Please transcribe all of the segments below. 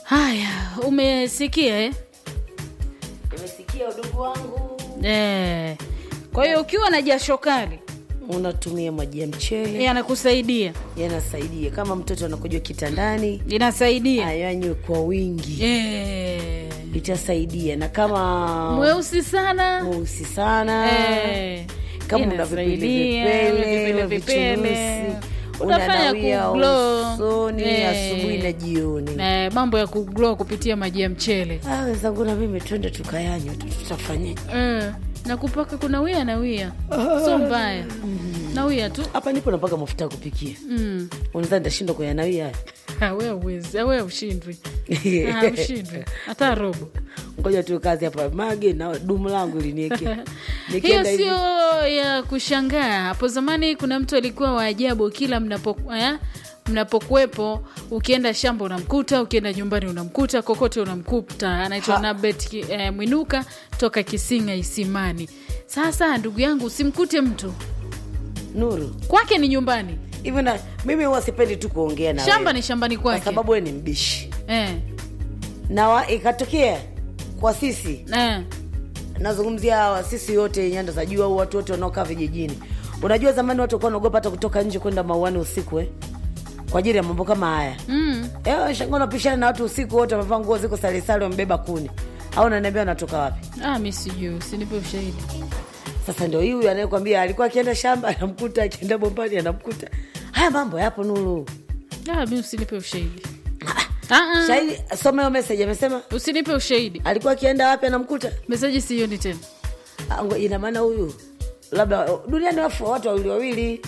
Haya, umesikia eh? Nimesikia udugu wangu, Eh. Kwa hiyo ukiwa na jasho kali unatumia maji ya mchele yanakusaidia, yanasaidia. Kama mtoto anakujua kitandani, inasaidia ayanywe kwa wingi, eh. itasaidia. Na kama Mweusi sana mweusi sana eh. kama una vipele Inasaidia, vipele, vipele, vipele. vichunusi, Utafanya unanawia kuglow. usoni Eh. asubuhi na jioni. Eh, mambo ya kuglow kupitia maji ya mchele Ah, wenzangu na mimi twende tukayanywe tu, tutafanyaje? eh. na kupaka kuna wia na wia sio mbaya na wia tu Hapa nipo napaka mafuta ya kupikia, mm. unadhani nitashindwa kuyanawia Ah, we uwezi we ushindwi Ah, ushindwi hata robo ngoja tu kazi hapa mage na dumu langu linieke hiyo nikienda hivi sio ya kushangaa hapo zamani kuna mtu alikuwa wa ajabu kila mnapo eh, mnapokuwepo ukienda shamba unamkuta ukienda nyumbani unamkuta kokote unamkuta anaitwa Ha. nabet Ki- eh, mwinuka toka kisinga isimani sasa ndugu yangu usimkute mtu Nuru kwake ni nyumbani hivi na mimi huwa sipendi tu kuongea na shamba wewe, ni shambani kwa kwake sababu wewe ni mbishi eh, na wa, ikatokea kwa sisi eh. nazungumzia hawa sisi yote nyanda za juu au watu wote wanaokaa vijijini unajua zamani watu walikuwa wanaogopa hata kutoka nje kwenda mauani usiku eh? kwa ajili ya mambo kama haya Mm. Eh, shangaa unapishana na watu usiku wote wamevaa nguo ziko salisali wamebeba kuni au naniambia wanatoka wapi Ah, mi sijui usinipe ushahidi sasa ndio hii huyu anayekwambia alikuwa akienda shamba anamkuta akienda bombani anamkuta haya mambo yapo nuru ah, mi usinipe ushahidi ah, ah. shahidi soma hiyo message amesema usinipe ushahidi alikuwa akienda wapi anamkuta meseji sioni tena Ah, ngo- ina maana huyu labda duniani wafu watu wawili wawili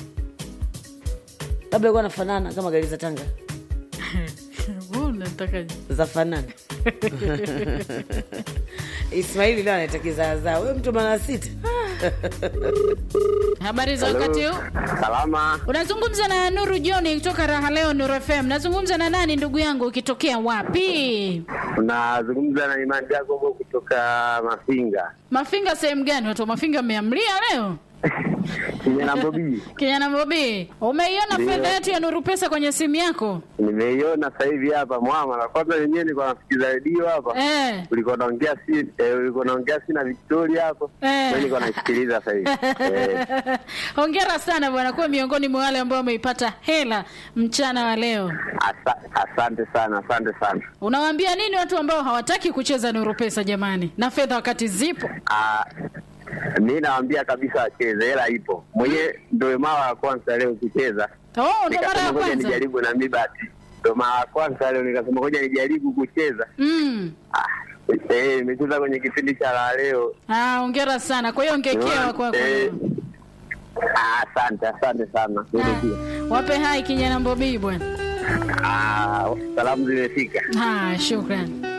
labda alikuwa anafanana kama gari za tanga Wewe unatakaje? za fanana ismaili leo anaita kizaazaa we mtu mara sita habari za wakati huu Salama, unazungumza na nuru joni kutoka raha leo nuru fm nazungumza na nani ndugu yangu ukitokea wapi unazungumza na Imani Jacobo kutoka Mafinga mafinga sehemu gani watu wa mafinga mmeamlia leo kijana Bobi. kijana bobi umeiona Ndio. fedha yetu ya nuru pesa kwenye simu yako Nimeiona sasa hivi hapa mwamala. Kwanza wenyewe nilikuwa nasikiza redio hapa, eh. ulikuwa naongea si eh, ulikuwa naongea si na Victoria hapo, Eh. mimi nilikuwa naisikiliza sasa hivi eh. hongera sana bwana kuwa miongoni mwa wale ambao wameipata hela mchana wa leo Asa, asante sana, asante sana. unawaambia nini watu ambao hawataki kucheza nuru pesa jamani na fedha wakati zipo Ah, mi nawaambia kabisa wacheze, hela ipo. Mwenyewe ndio mara ya kwanza leo kucheza, oh, ndo mara nikasema ya ngoja kwanza nijaribu na mi bahati, ndio mara ya kwanza leo nikasema ngoja nijaribu kucheza. mm. Ah, eh, nimecheza kwenye kipindi cha la leo. ah, hongera sana kwa hiyo ongekewa kwako Eh, ah, Asante, asante sana. Mimi pia. Ah, wape hai kijana mbobii bwana Ah, salamu zimefika. ah, shukran